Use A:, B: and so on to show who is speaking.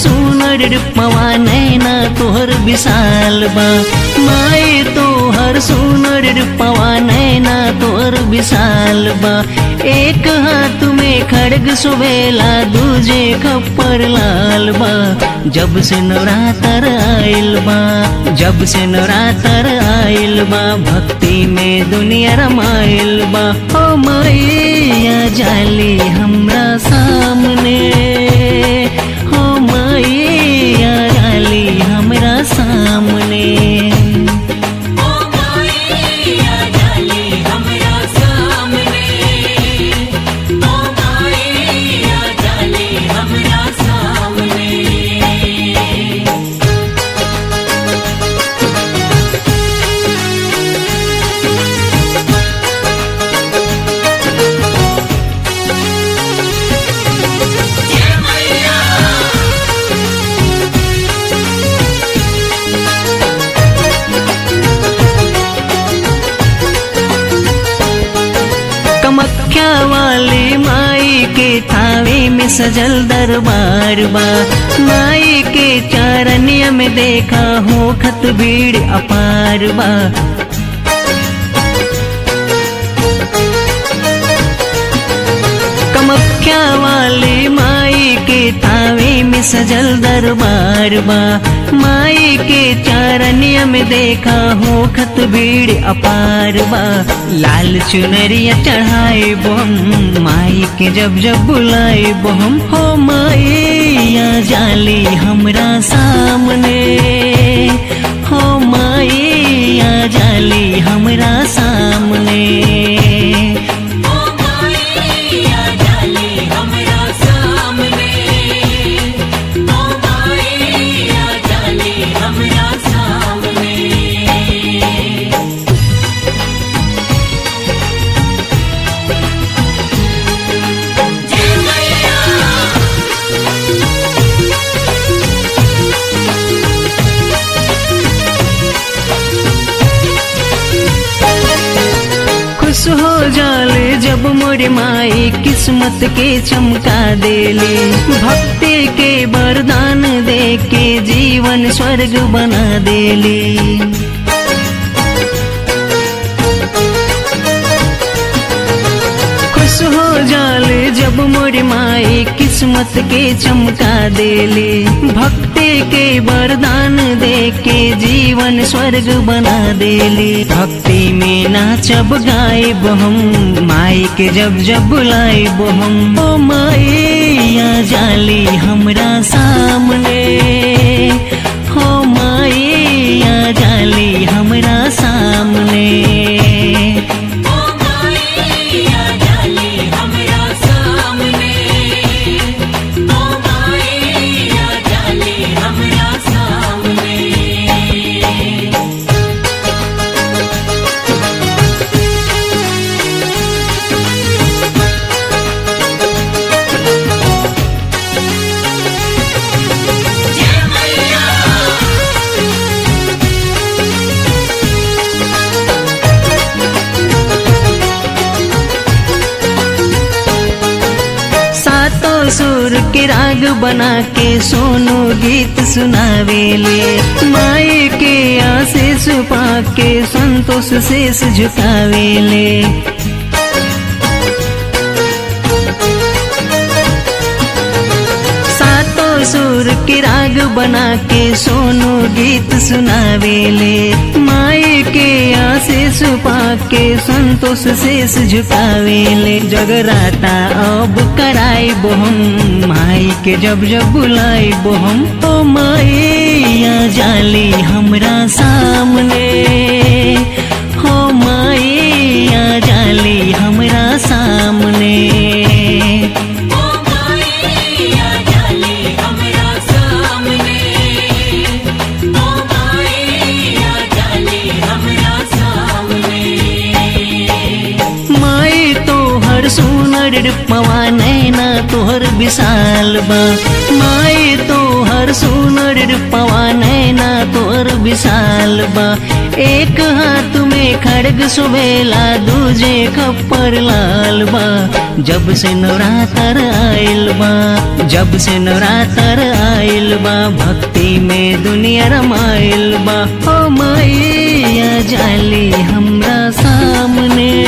A: सुनर रूपवा नैना तोहर विशाल बा माई तोहर सुनर रूपवा नैना तोहर विशाल बा एक हाथ में खड़ग सुबेला दूजे खप्पर लाल बा जब से नवरात्र आइल बा जब से नवरात्र आइल बा भक्ति में दुनिया रमाइल बा ओ मैया जाली हमरा सामने हो मैया जाली हमरा सामने
B: ओ माया जाली हमरा सामने ओ माया जाली हमरा सामने जय मैया
A: कमख्या वाली माई के थावे में सजल दरबार बा माई के चारनिया में देखा हो खत भीड़ अपार बा कमख्या वाली माई के तावे में सजल दरबार बा माई के चारनिया में देखा हो खत भीड़ अपार बा लाल चुनरिया चढ़ाए बोम माई के जब जब बुलाए बोम हो माईया जाली हमरा सामने हो माईया जाली हमरा सामने
B: ओ माया जाली हमरा सामने ओ माया जाली हमरा सामने जय मैया
A: खुश हो जाले जब मोरे माई किस्मत के चमका देले भक्ति के वरदान दे के जीवन स्वर्ग बना देले खुश हो जाले जब मोरे माई किस्मत के चमका देले भक्ति के वरदान दे के जीवन स्वर्ग बना देले भक्ति में नाचब गायब हम माई के जब जब बुलाएब हम ओ माईया जाली हमरा सामने हो माईया जाली हमरा सामने
B: ओ माया जाली हमरा सामने ओ माया जाली हमरा सामने जय मैया
A: सातों सुर के राग बना के सोनू गीत सुनावेले माई के आशीष पा के संतोष शेष झुकावेले सातों सुर के राग बना के सोनू गीत सुनावेले माई के आशीष पा के संतोष शेष झुकावेले जगराता अब कराई बोहम माई के जब जब बुलाई बोहम ओ माईया जाली हमरा सामने हो माईया जाली हमरा सामने
B: ओ माया जाली हमरा सामने ओ माया जाली हमरा सामने
A: माई तोहर सुनर रूपवा नैना तोहर विशाल बा माई तोहर सुनर रूपवा नैना तोहर विशाल बा एक हाथ में खड़ग सुबेला दूजे खप्पर लाल बा जब से नवरात्र आइल बा जब से नवरात्र आइल बा भक्ति में दुनिया रमाइल बा ओ मैया जाली हमरा सामने